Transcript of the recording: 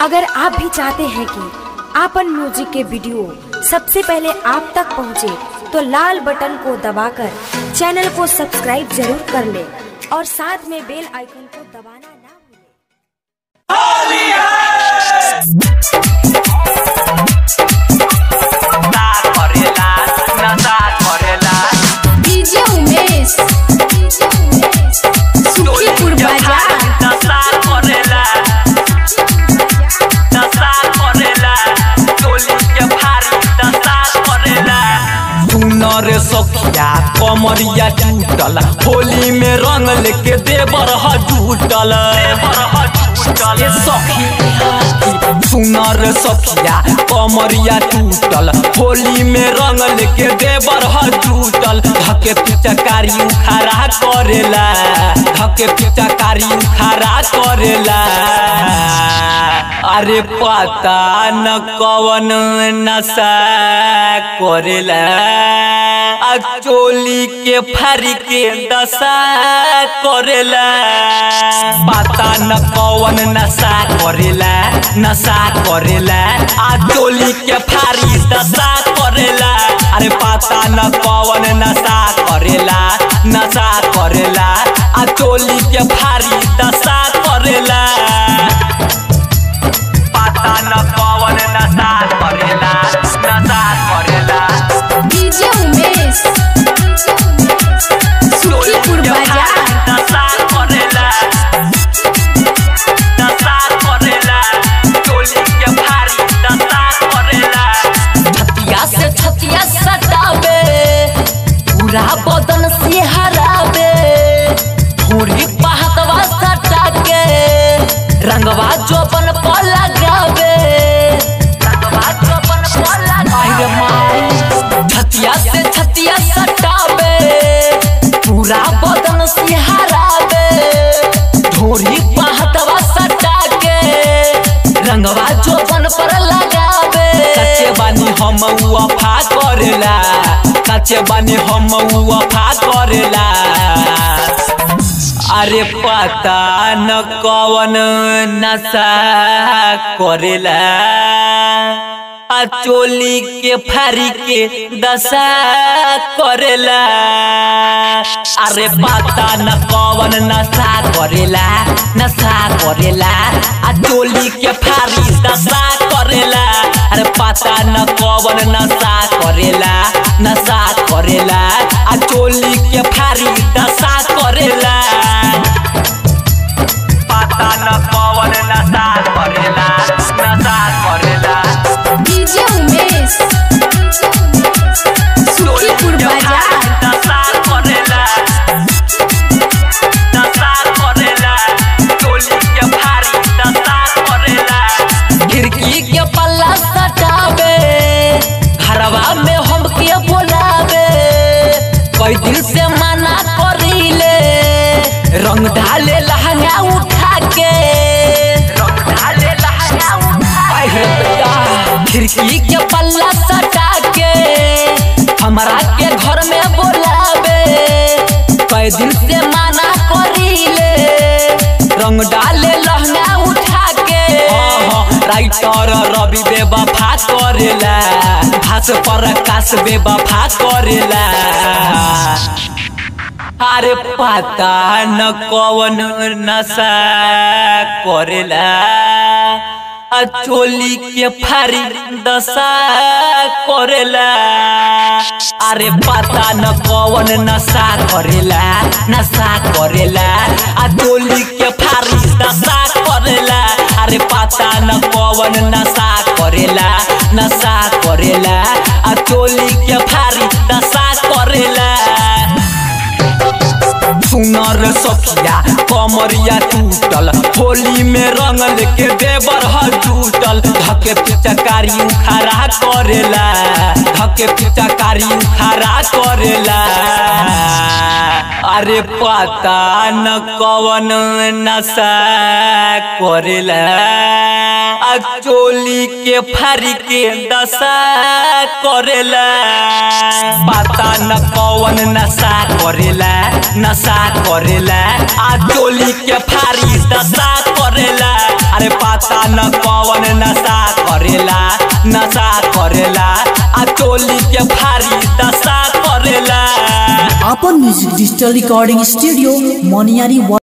अगर आप भी चाहते हैं कि आपन म्यूजिक के वीडियो सबसे पहले आप तक पहुंचे, तो लाल बटन को दबाकर चैनल को सब्सक्राइब जरूर कर ले और साथ में बेल आइकन को दबाना ना भूलें। नशा करेला नशा करेला डीजे उमेश सुखीपुर बाजार नशा करेला नशा करेला टोली के भारी नशा करेला सुनर सखिया कमरिया टूटल होली में रंग लेके देवर ह टूटल ए सखी सुनर सखिया कमरिया टूटल होली में रंग लेके देवर ह टूटल धके पिचकारी उखाड़ा करेला धके पिचकारी उखाड़ा करेला अरे पता न कवन नशा करेला आ चोली के फारी के दशा करेला पता न कवन नशा करेला नशा करेला आ चोली के फारी दशा करेला अरे पता न कवन नशा करेला नशा करेला आ चोली के फारी दशा करेला पता न कवन नशा करेला नशा करेला डीजे उमेश सुखीपुर बाजार नशा करेला नशा करेला टोली के भारी नशा करेला छतिया से छतिया सटावे पूरा बदन से हरावे भूरी पहतवा सटा के रंगवा जोबन पर लगावे रंगवा जोबन पर लगावे छतिया से छतिया सटावे पूरा बदन से हरावे ढोरी पहतवा सटा के रंगवा जोबन पर लगावे कच्चे बानी हम वफा करेला कच्चे बानी हम वफा करेला अरे पता न कवन नशा करेला आ चोली के फारी के दशा करेला अरे पता न कवन नशा करेला नशा करेला आ चोली के फारी दशा करेला अरे पता न कवन नशा करेला नशा करेला आ चोली के फारी दशा करेला पता न कवन नशा करेला नशा करेला डीजे उमेश सुखीपुर बाजार नशा करेला नशा करेला टोली के भारी नशा करेला खिड़की के पल्ला सटावे घरवा में हमके बोलावे कई दिन से मना करीले रंग डाले लहंगा उठा के रंग डाले लहंगा उठा के खिड़की के पल्ला सटा के हमरा के घर में बोलावे कई दिन से मना करीले रंग डाले लहंगा उठा के राइटर रवि बेवफा करेला भास पर आकाश बेवफा करेला अरे पता न कवन नशा करेला आ चोली के फारी दशा करेला अरे पता न कवन नशा करेला नशा करेला आ चोली के फारी दशा करेला अरे पता न कवन नशा करेला नशा करेला आ चोली के फारी दशा करेला सुनर सखिया कमरिया टूटल होली में रंग लेके देवर ह टूटल धके पिचकारी उखाड़ा करेला धके पिचकारी उखाड़ा करेला अरे पता न कवन नशा करेला आ चोली के फारी के दशा करेला पता न कवन नशा करेला नशा करेला आ चोली के फारी दशा करेला अरे पता पता न कौन नशा करेला नशा करेला आ चोली के भारी दशा करेला अपन म्यूजिक डिजिटल रिकॉर्डिंग स्टूडियो मोनियारी